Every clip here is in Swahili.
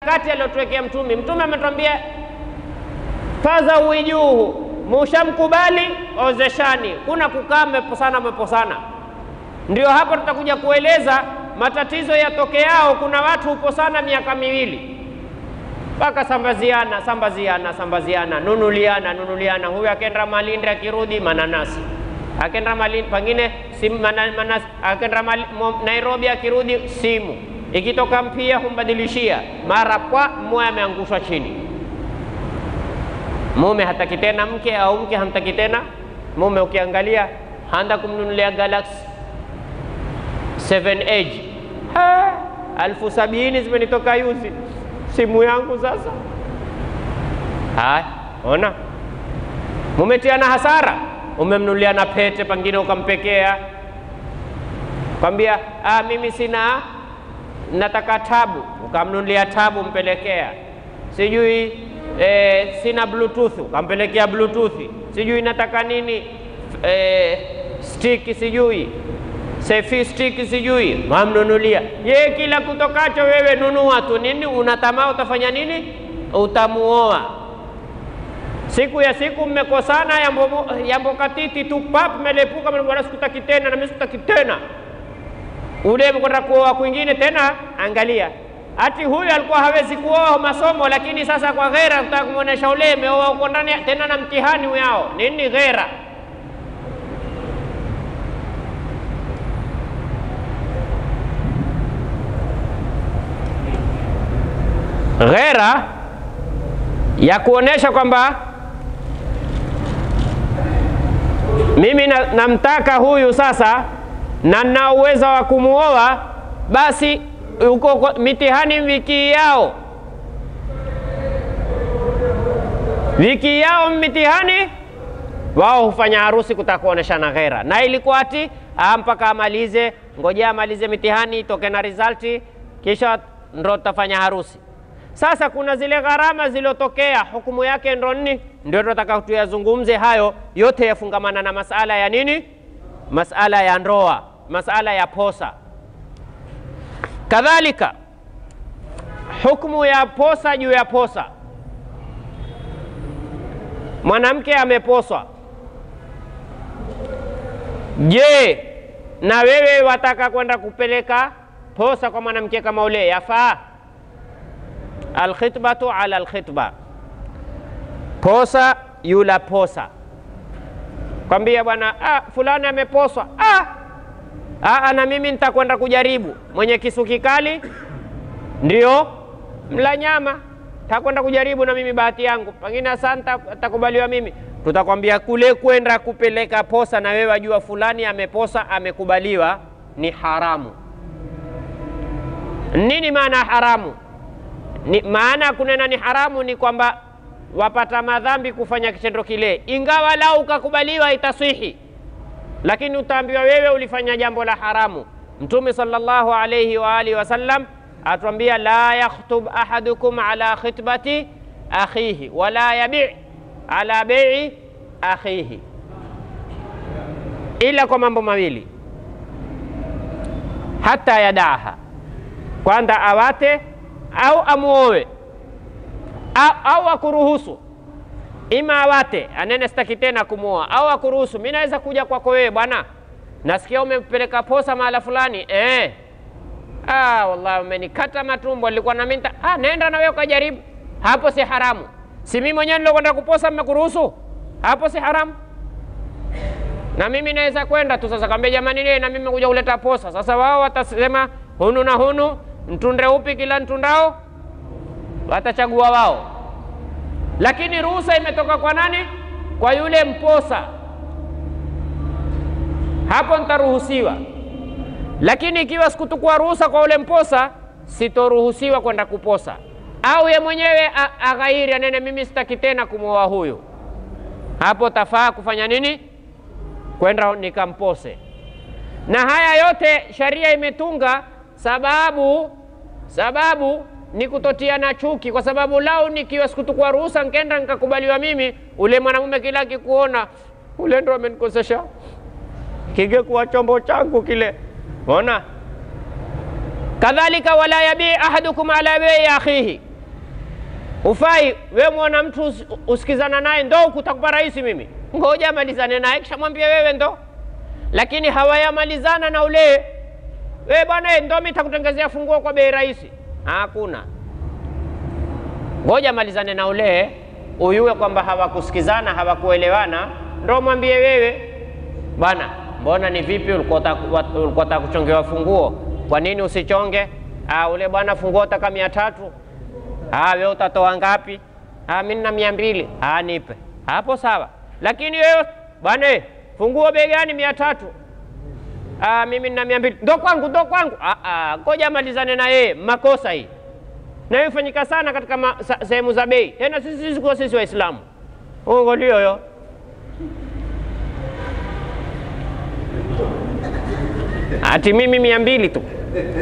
mikakati aliyotuwekea Mtume. Mtume ametuambia faza uijuhu, mushamkubali ozeshani, kuna kukaa mmeposana mmeposana. Ndio hapo tutakuja kueleza matatizo yatokeao. Kuna watu huposana miaka miwili mpaka sambaziana sambaziana sambaziana, nunuliana nunuliana. Huyu akenda Malindi akirudi mananasi, akenda Malindi pengine simu mana- manasi, akenda Mali- Mo- Nairobi akirudi simu, ikitoka mpia humbadilishia mara kwa mmoja ameangushwa chini. Mume hataki tena mke au mke hamtaki tena mume. Ukiangalia handa kumnunulia Galaxy 7 Edge Ha, alfu sabini zimenitoka yuzi simu yangu sasa. Haya, ona mumetiana hasara. Umemnunulia na pete, pengine ukampekea, kwambia ah, mimi sina, nataka tabu, ukamnunulia tabu, mpelekea sijui eh, sina bluetooth, ukampelekea bluetooth, sijui nataka nini eh, stick sijui selfie stick sijui mamnunulia ye, kila kutokacho wewe nunua tu nini, unatamaa utafanya nini? Utamuoa siku ya siku mmekosana, yambo, yambo katiti tu pap, melepuka bwana, sikutaki tena na mimi sikutaki tena. Ule mkwenda kuoa kwingine tena, angalia ati huyu alikuwa hawezi kuoa masomo, lakini sasa kwa ghera kutaka kumwonyesha ule meoa uko ndani tena na mtihani yao nini ghera ghera ya kuonesha kwamba mimi na- namtaka huyu sasa na nina uwezo wa kumuoa, basi uko kwa- mitihani wiki yao, wiki yao mitihani wao hufanya harusi kutaka kuoneshana ghera, na ilikuwa ati ah, mpaka amalize, ngojea amalize mitihani itoke na resulti, kisha ndo tutafanya harusi. Sasa kuna zile gharama zilizotokea, hukumu yake ndo nini? Ndio tunataka tuyazungumze hayo yote, yafungamana na masala ya nini? Masala ya ndoa, masala ya posa. Kadhalika hukumu ya posa juu ya posa. Mwanamke ameposwa, je, na wewe wataka kwenda kupeleka posa kwa mwanamke kama ule, yafaa? Alkhitbatu ala alkhitba, posa yula posa, kwambia bwana, ah, fulani ameposwa. Ah, ah, na mimi nitakwenda kujaribu. Mwenye kisu kikali ndio mla nyama, takwenda kujaribu na mimi bahati yangu, pengine asante, atakubaliwa mimi. Tutakwambia kule kwenda kupeleka posa, na wewe wajua fulani ameposa, amekubaliwa, ni haramu. Nini maana haramu? Ni, maana ya kunena ni haramu ni kwamba wapata madhambi kufanya kitendo kile, ingawa lau ukakubaliwa itaswihi, lakini utaambiwa wewe ulifanya jambo la haramu. Mtume sallallahu alayhi wa alihi wasallam atuambia, la yakhtub ahadukum ala khitbati akhihi wala yabi ala bei akhihi, ila kwa mambo mawili, hata yadaha, kwanza awate au amuowe au, au akuruhusu, ima awate anene sitaki tena kumwoa, au akuruhusu, mi naweza kuja kwako wewe bwana, nasikia umepeleka posa mahala fulani eh. Ah, wallahi umenikata matumbo, nilikuwa na minta. Ah, nenda na wewe ukajaribu, hapo si haramu. Si mimi mwenyewe nilokwenda kuposa, mmekuruhusu, hapo si haramu. Na mimi naweza kwenda tu sasa, kaambia jamani, nie na mimi kuja kuleta posa. Sasa wao watasema hunu na hunu, mtunde upi kila ntundao, watachagua wao, lakini ruhusa imetoka kwa nani? Kwa yule mposa, hapo nitaruhusiwa. Lakini ikiwa sikutukua ruhusa kwa ule mposa, sitoruhusiwa kwenda kuposa, au ye mwenyewe a- aghairi, anene mimi sitaki tena kumwoa huyu, hapo tafaa kufanya nini? Kwenda nikampose. Na haya yote sharia imetunga sababu, sababu ni kutotiana chuki, kwa sababu lau nikiwa sikutukua ruhusa nkenda nikakubaliwa mimi, ule mwanamume kila akikuona ule ndo amenikosesha kingekuwa chombo changu kile. Ona, kadhalika wala yabii ahadukum ala bei akhihi, Ufai we mwana mtu us, usikizana naye ndo kutakupa rahisi mimi, ngoja malizane naye kisha mwambie wewe ndo. Lakini hawayamalizana na ule we bwana, ndo mimi nitakutengezea funguo kwa bei rahisi. Hakuna, ngoja malizane na ule uyue kwamba hawakusikizana hawakuelewana, ndo mwambie wewe bwana, mbona ni vipi, ulikuwa unataka kuchongewa funguo, kwa nini usichonge? Ah, ule bwana funguo taka mia tatu. Ah, wewe utatoa ngapi? Ah, mimi na mia mbili. Ah, nipe hapo, sawa. Lakini wewe bwana, funguo bei gani? mia tatu. Ah, mimi na mia mbili. Ndo kwangu, ndo kwangu. Ah, ah, ngoja malizane na yeye, makosa hii na ifanyika sana katika sehemu za bei, tena sisi sisi kwa sisi Waislamu ungolio yo ati mimi mia mbili tu.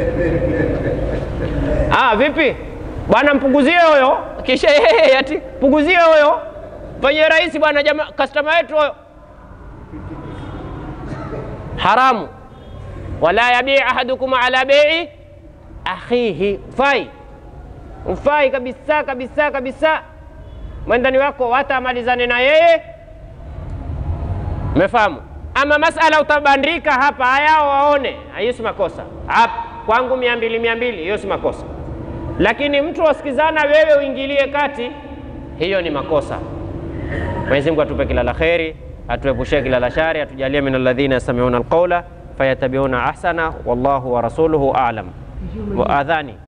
Ah, vipi bwana, mpunguzie huyo, kisha yeye ati punguzie huyo, fanyie rahisi bwana, jamaa customer wetu huyo. Haramu, wala yabii ahadukum ala bei akhihi, fai mfai kabisa kabisa kabisa. Mwendani wako watamalizane na yeye, umefahamu? Ama masala utabandika hapa, hayao waone, hiyo si makosa. Hapa kwangu mia mbili mia mbili, hiyo si makosa. Lakini mtu wasikizana, wewe uingilie kati, hiyo ni makosa. Mwenyezi Mungu atupe kila la kheri, atuepushe kila la shari, atujalie min alladhina yastami'una alqawla fayatabi'una ahsana, wallahu wa rasuluhu a'lam. Wa adhani